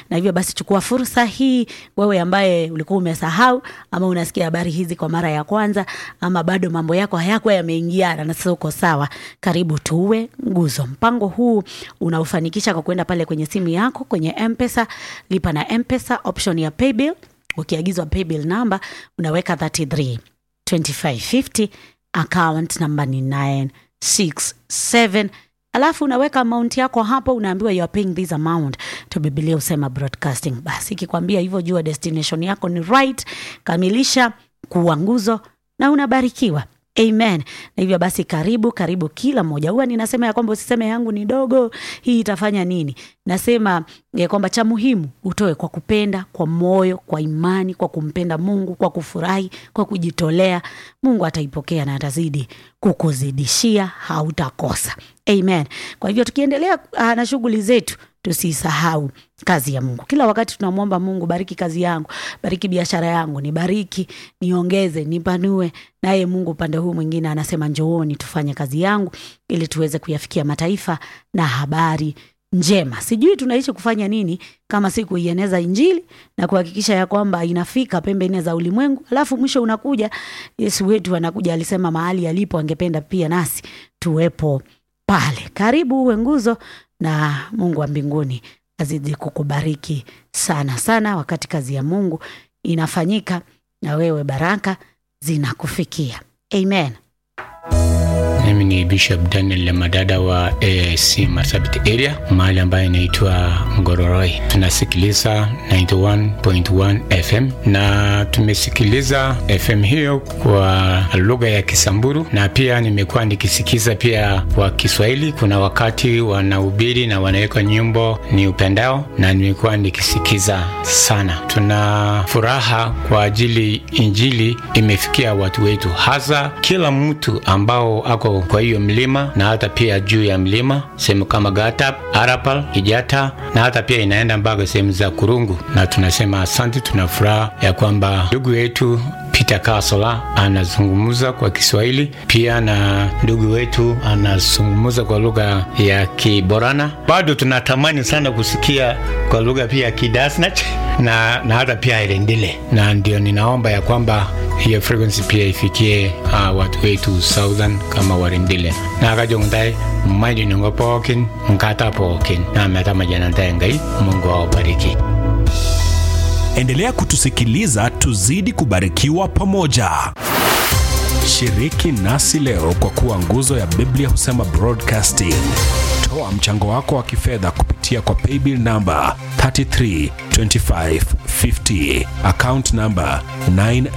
na hivyo basi chukua fursa hii wewe ambaye ulikuwa umesahau ama unasikia habari hizi kwa mara ya kwanza ama bado mambo yako hayakuwa yameingiana na sasa uko sawa karibu tuwe nguzo mpango huu unaufanikisha kwa kwenda pale kwenye simu yako kwenye mpesa lipa na mpesa option ya paybill ukiagizwa paybill number unaweka 33 2550 account number ni 967 alafu unaweka amount yako hapo unaambiwa you are paying this amount to bibilia usema broadcasting basi ikikwambia hivyo jua destination yako ni right kamilisha kuwa nguzo na unabarikiwa amen na hivyo basi karibu karibu kila mmoja huwa ninasema ya kwamba usiseme yangu ni dogo hii itafanya nini nasema ya kwamba cha muhimu utoe kwa kupenda kwa moyo kwa imani kwa kumpenda mungu kwa kufurahi kwa kujitolea mungu ataipokea na atazidi kukuzidishia hautakosa amen kwa hivyo tukiendelea uh, na shughuli zetu tusisahau kazi ya mungu kila wakati tunamwomba mungu bariki kazi yangu bariki biashara yangu nibariki niongeze nipanue naye mungu upande huu mwingine anasema njooni tufanye kazi yangu ili tuweze kuyafikia mataifa na habari njema sijui tunaishi kufanya nini kama si kuieneza injili na kuhakikisha ya kwamba inafika pembe nne za ulimwengu alafu mwisho unakuja yesu wetu anakuja alisema mahali alipo angependa pia nasi tuwepo pale karibu uwe nguzo na mungu wa mbinguni azidi kukubariki sana sana wakati kazi ya mungu inafanyika na wewe baraka zinakufikia amen mimi ni bishop daniel lemadada wa AIC marsabit area mahali ambayo inaitwa ngororoi tunasikiliza 91.1 fm na tumesikiliza fm hiyo kwa lugha ya kisamburu na pia nimekuwa nikisikiza pia kwa kiswahili kuna wakati wanahubiri na wanaweka nyimbo ni upendao na nimekuwa nikisikiza sana tuna furaha kwa ajili injili imefikia watu wetu hasa kila mtu ambao ako kwa hiyo mlima na hata pia juu ya mlima sehemu kama Gatap, Arapal, Kijata na hata pia inaenda mpaka sehemu za Kurungu, na tunasema asante. Tuna furaha ya kwamba ndugu yetu Peter Kasola anazungumza kwa Kiswahili pia na ndugu wetu anazungumza kwa lugha ya Kiborana. Bado tunatamani sana kusikia kwa lugha pia ya Kidasnach na, na hata pia Irendile, na ndio ninaomba ya kwamba hiyo frequency pia ifikie uh, watu wetu southern kama warindile na kajongtai maji nungo pookin nkata pookin na meta majanantae ngai mungu awabariki endelea kutusikiliza tuzidi kubarikiwa pamoja shiriki nasi leo kwa kuwa nguzo ya biblia husema broadcasting toa mchango wako wa kifedha kupitia kwa paybill namba 332550 account namba 9